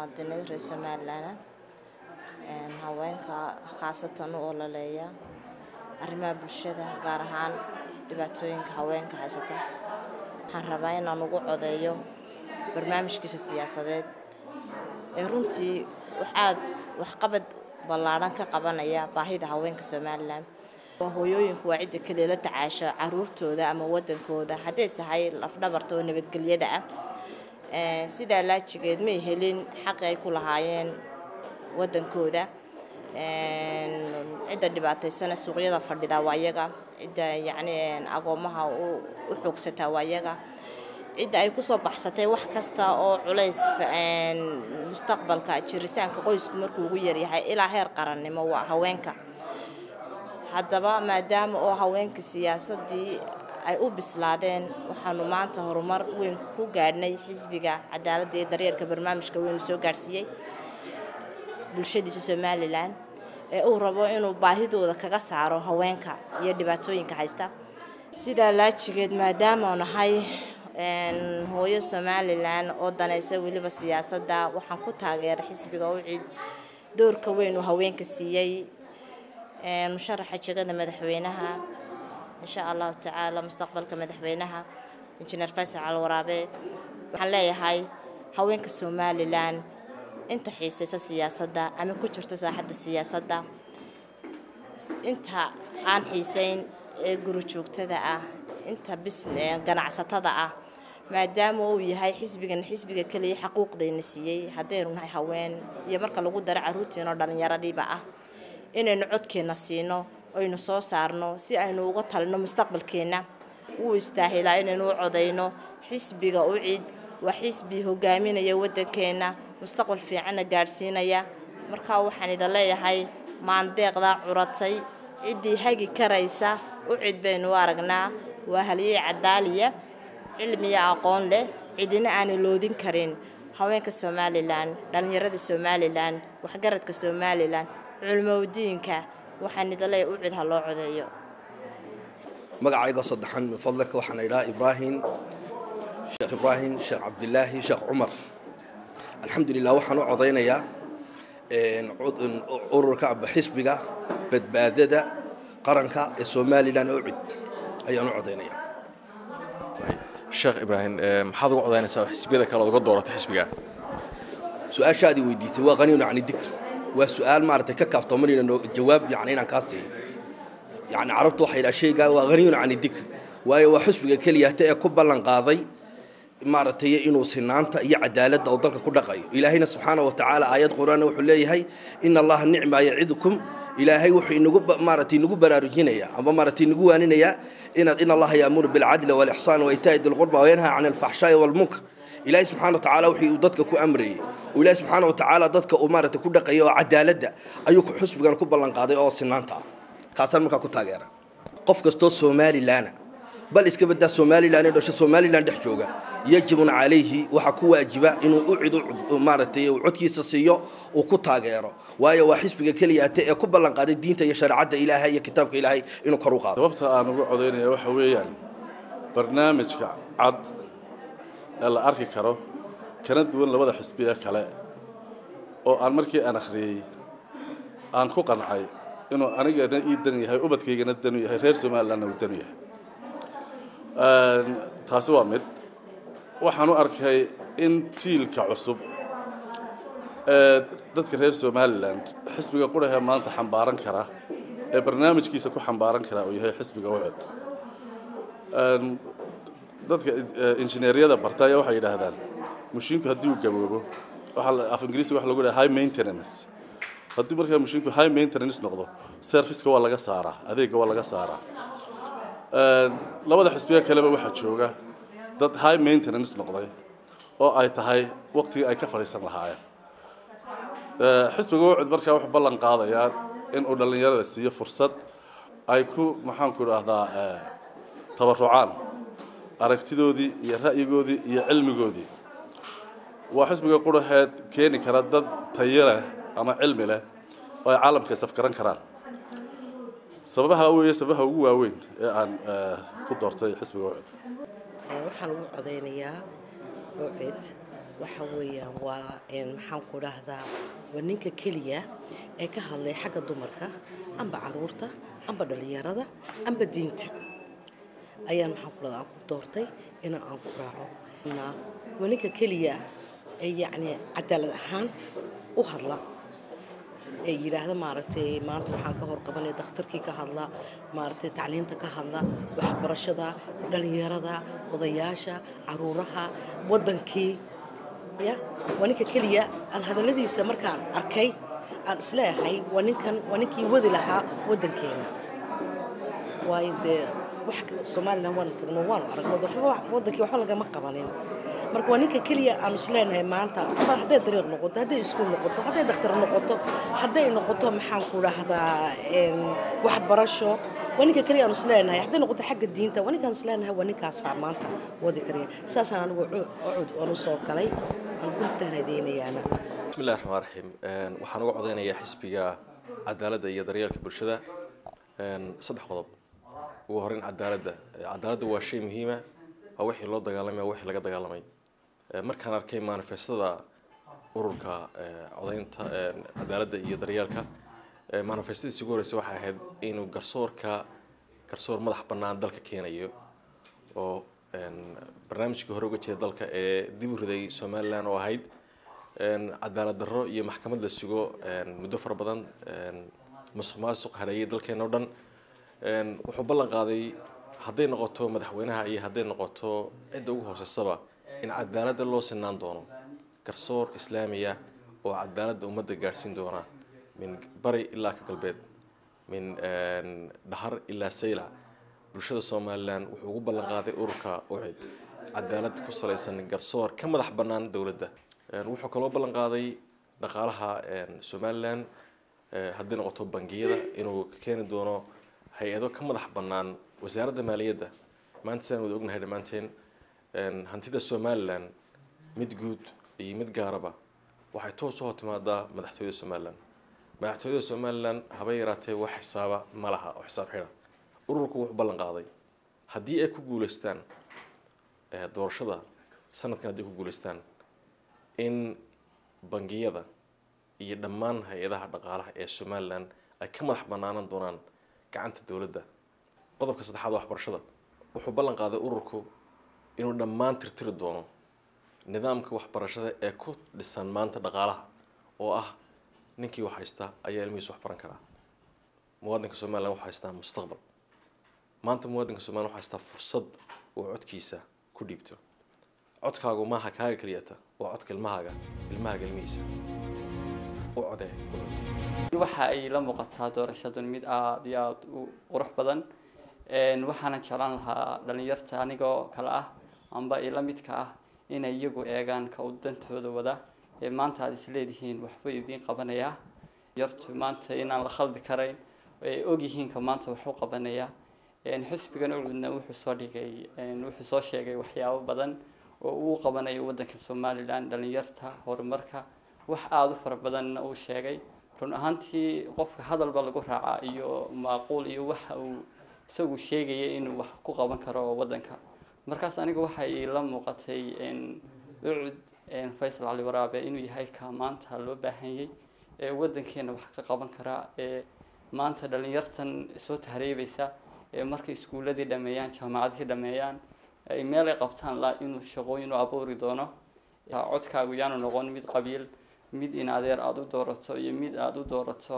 muwaadiniin reer somalilan haweenka khaasatan u ololeeya arrimaha bulshada gaar ahaan dhibaatooyinka haweenka haysata waxaan rabaa inaan ugu codeeyo barnaamijkiisa siyaasadeed ee runtii waxaad waxqabad ballaadhan ka qabanaya baahida haweenka somalilan hooyooyinku waa cidda keliya la tacaasho caruurtooda ama wadankooda hadday tahay lafdhabarta oo nabadgelyada ah sidaa laajigeed may helin xaqi ay ku lahaayeen wadankooda cidda dhibaataysana suuqyada fadhida waa iyaga cidda yacni agoomaha u xoogsataa waa iyaga cidda ay kusoo baxsatay wax kasta oo culays mustaqbalka jiritaanka qoysku markuu ugu yaryahay ilaa heer qarannimo waa haweenka haddaba maadaama oo haweenka siyaasadii ay u bislaadeen waxaanu maanta horumar weyn ku gaadhnay xisbiga cadaaladda iyo daryeelka barnaamijka weynu soo gaadhsiiyey bulshadiisa somalilan ee uu rabo inuu baahidooda kaga saaro haweenka iyo dhibaatooyinka haysta sidaa laajigeed maadaama nahay hooyo somalilan oo danaysa weliba siyaasadda waxaan ku taageeray xisbiga ucid doorka weyn uu haweenka siiyey musharaxa jegada madaxweynaha insha allahu tacaala mustaqbalka madaxweynaha injineer faysal calwaraabe waxaan leeyahay haweenka somalilan inta xiisaysa siyaasadda ama ku jirta saaxadda siyaasadda inta aan xiisayn ee guri joogtada ah inta bis ganacsatada ah maadaama uu yahay xisbigan xisbiga keliya xaquuqdayna siiyey haddaynu nahay haween iyo marka lagu daro caruurtiinoo dhallinyaradiiba ah inaynu codkeenna siino aynu soo saarno si aynu uga talino mustaqbalkeenna wuu istaahilaa inaynu u codayno xisbiga u cid waa xisbi hogaaminaya waddankeenna mustaqbal fiicanna gaadhsiinaya markaa waxaan idin leeyahay maandeeqdaa curatay ciddii hagi karaysa u cid baynu u aragnaa waa halyey cadaaliya cilmiya aqoon leh cidina aanay loodin karin haweenka somalilan dhallinyarada somalilan waxgaradka somalilan culmowdiinka waxaan idin leeyahay u cid ha loo codeeyo magacayga saddexan min fadlika waxaan idhaha ibraahim sheekh ibraahim sheekh cabdilaahi sheekh cumar alxamdulilah waxaan u codaynayaa ururka aba xisbiga badbaadada qaranka ee somalilan oo cid ayaan u codaynaya sheekh ibraahim maxaad uga codaynaysaa xisbiyada kale uga dooratay xisbiga su-aashaadii weydiisay waa qaniinu cani dikr waa su-aal maaragtay ka kaaftoomanayna jawaab yani inaan kaa siiyo yani carabtu waxay yidhaha shaygaa waa qaniyun cani dikr waayo waa xusbiga keliyata ee ku ballan qaaday maaragtay inuu sinaanta iyo cadaaladda oo dalka ku dhaqayo ilaahayna subxaana wa tacaala aayad qur-aanna wuxuu leeyahay ina allaha nicma yacidukum ilaahay wuxuu inagu maaragtay inagu baraarujinayaa ama maaragtay inagu waaninayaa inaad in allaha yaamuru bilcadli walixsaan waitaa'i dilqurba wayanhaa can alfaxshaa'i walmunkar ilaahay subxana wa tacaala wixii uu dadka ku amrayey oo ilaahay subxaana wa tacaala dadka uu maaragtay ku dhaqaya oo cadaaladda ayuu xusbigan ku ballan qaaday oo sinaanta ah kaasaan markaa ku taageera qof kastoo somalilaana bal iska badaa somalilan ee dhasho somalilan dhex jooga yajibun calayhi waxaa ku waajiba inuu u cid maaragtay codkiisa siiyo uu ku taageero waayo waa xisbiga keliyaate ee ku ballan qaaday diinta iyo shareecadda ilaahay iyo kitaabka ilaahay inuu kor u qaado sababta aan uga codaynaya waxa weeyaan barnaamijka cad ee la arki karo kana duwan labada xisbi ee kale oo aan markii aan akhriyey aan ku qancay inuu anigana ii dan yahay ubadkaygana danu yahay reer somalilandna uu danu yahay taasi waa mid waxaan u arkay in tiilka cusub ee dadka reer somaliland xisbiga qurahee maanta xambaaran kara ee barnaamijkiisa ku xambaaran kara uu yahay xisbiga ucod dadka injineeryada barta ayaa waxay yidhaahdaan mashiinku haddii uu gaboobo waxaa af ingiriisiga waxa lagu dhaha high maintenance haddii markaa mashiinku high maintenance noqdo serviceka waa laga saaraa adeegga waa laga saaraa labada xisbiga kaleba waxaa jooga dad high maintenance noqday oo ay tahay waqtigii ay ka fadhiisan lahaayeen xisbiga ucud markaa wuxuu ballan qaadayaa in uu dhallinyarada siiyo fursad ay ku maxaanku idhaahdaa tabarucaan aragtidoodii iyo ra'yigoodii iyo cilmigoodii waa xisbiga quraheed keeni kara dad tayo leh ama cilmi leh oo ay caalamka isafgaran karaan sababaha weeye sababaha ugu waaweyn ee aan ku doortay xisbiga ucud waxaan ugu codaynayaa ucid waxa weeyaan waa maxaan ku dhahdaa waa ninka keliya ee ka hadlay xagga dumarka amba caruurta amba dhallinyarada amba diinta ayaan maxaan ku dhahdaa aan ku doortay in aan ku raaco waa ninka keliya ee yacni cadaalad ahaan u hadla ee yidhaahda maaragtay maanta waxaan ka horqabanay dakhtarkii ka hadla maaragtay tacliinta ka hadla waxbarashada dhallinyarada odayaasha caruuraha waddankii ya waa ninka keliya aan hadalladiisa markaan arkay aan isleeyahay waa ninkan waa ninkii wadi lahaa waddankeena waayo dee wax somalilan waanu tagno waanu aragno waddankii waxba lagama qabanin marka waa ninka keliya aanu isleenahay maanta ama hadday dariiq noqoto hadday iskuul noqoto hadday dakhtar noqoto hadday noqoto maxaan ku dhahdaa waxbarasho waa ninka keliya aanu isleenahay hadday noqoto xagga diinta waa ninkaan isleenahay waa ninkaasaa maanta wadi karaya saasaan anigu cud aan u soo galay aan ku tahnadeynayaana bismillahi raxmaan raxiim waxaan uga codeynayaa xisbiga cadaaladda iyo daryeelka bulshada saddex qodob ugu horeyn cadaaladda cadaaladda waa shay muhiima waa wixii loo dagaalamay waa wixii laga dagaalamay markaan arkay manifestada ururka codeynta cadaaladda iyo daryeelka manifestadiisi ugu horreysay waxay ahayd inuu garsoorka garsoor madax bannaan dalka keenayo oo barnaamijkii hore uga jeeda dalka ee dib u riday somalilan oo ahayd cadaalad darro iyo maxkamad la sugo muddo fara badan musuq maasuq hareeyay dalkeena o dhan wuxuu ballan qaaday hadday noqoto madaxweynaha iyo hadday noqoto cidda ugu hooseysaba in cadaaladda loo sinaan doono garsoor islaamiya oo cadaaladda ummadda gaadhsiin doona min bari ilaa ka galbeed min dhahar ilaa sayla bulshada somalilan wuxuu ugu ballan qaaday ururka ucid cadaalad ku salaysan garsoor ka madax bannaan dowladda wuxuu kaloo ballan qaaday dhaqaalaha somalilan hadday noqoto bangiyada inuu keeni doono hay-ado ka madax bannaan wasaaradda maaliyadda maanta sidaan wada ognahay dhammaanteen hantida somalilan mid guud iyo mid gaaraba waxay toos u hortimaadaa madaxtooyada somalilan madaxtooyada somalilan haba yaraatee wax xisaaba ma laha oo xisaab xidha ururku wuxuu ballan qaaday haddii ay ku guuleystaan doorashada sanadkan haddii ku guuleystaan in bangiyada iyo dhammaan hay-adaha dhaqaalaha ee somalilan ay ka madax bannaanan doonaan gacanta dowladda qodobka saddexaad waxbarashada wuxuu ballan qaaday ururku inuu dhammaan tirtiri doono nidaamka waxbarashada ee ku dhisan maanta dhaqaalaha oo ah ninkii wax haysta ayaa ilmihiisa wax baran karaa muwaadinka somalilan wuxuu haystaa mustaqbal maanta muwaadinka somalilan wuxuu haystaa fursad uu codkiisa ku dhiibto codkaagu maaha kaaga keliyata waa codka ilmahaaga ilmahaaga ilmihiisa u codee waxa ay la muuqataa doorashadan mid aada iyo aada u qurux badan waxaana jeclaan lahaa dhalinyarta anigoo kale ah amba ila midka ah inay iyagu eegaan ka u dantooda wada ee maanta aada isleedihiin waxba idiin qabanayaa yartu maanta inaan la khaldi karayn ay ogyihiin ka maanta waxu qabanaya xisbigan ucudna wuxuu soo dhigay wuxuu soo sheegay waxyaabo badan oo uu qabanayo waddanka somalilan dhalinyarta horumarka wax aada u fara badanna uu sheegay run ahaantii qofka hadalba lagu raacaa iyo maaquul iyo waxa uu isagu sheegaya inuu wax ku qaban karo waddanka markaas aniga waxay la muuqatay ucud faysal cali waraabe inuu yahay ka maanta loo baahanyay ee waddankeena wax ka qaban karaa ee maanta dhalinyartan soo tahreebaysa ee markay iskuuladii dhameeyaan jaamacadihii dhameeyaan ay meel ay qabtaan la inuu shaqooyin u abuuri doono codkaagu yaanu noqon mid qabiil mid in adeer aada u doorato iyo mid aada u doorato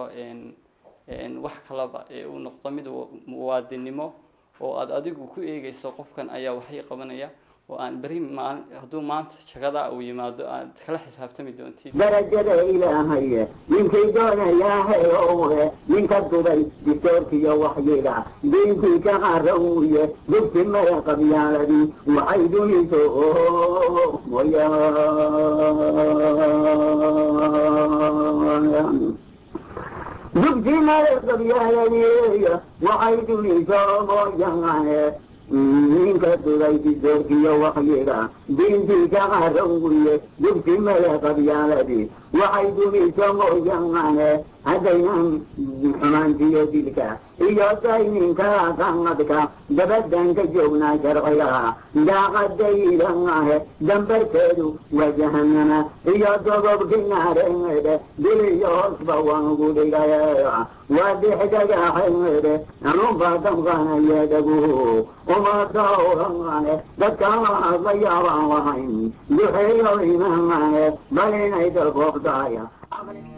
wax kalaba ee uu noqdo mid muwaadinimo oo aada adigu ku eegeyso qofkan ayaa waxay qabanaya oo aan beri maal hadduu maanta jagada uu yimaado aad kala xisaabtami doontid darajada ilaahaye ninkay doonayahayowe ninka dubay dictoorkiyo waxyiga diinkii ka qarawuye dugti maya qabyaaladii waxay duniso mooyaan dugti maya qabyaaladii waxay duniso mooyaane ninka dubay dictoorkiyo waxyiga diintii ka qarawuye dugti maya qabyaaladii waxay dumiso mooyaane haddaynan xumaantiyo dilka iyo dayninka sanadka dabadan ka joognaa sharciga daaqadaydangahe dambarkeedu waa jahanama iyo dogobkii naareede diliyo hoosba waan ugu dhigay waa dixdagaxeede anunba damqanayeedagu umadawrangane dadka la yaabaan lahayn duxeeyo imamane bal inay dalkoobdaya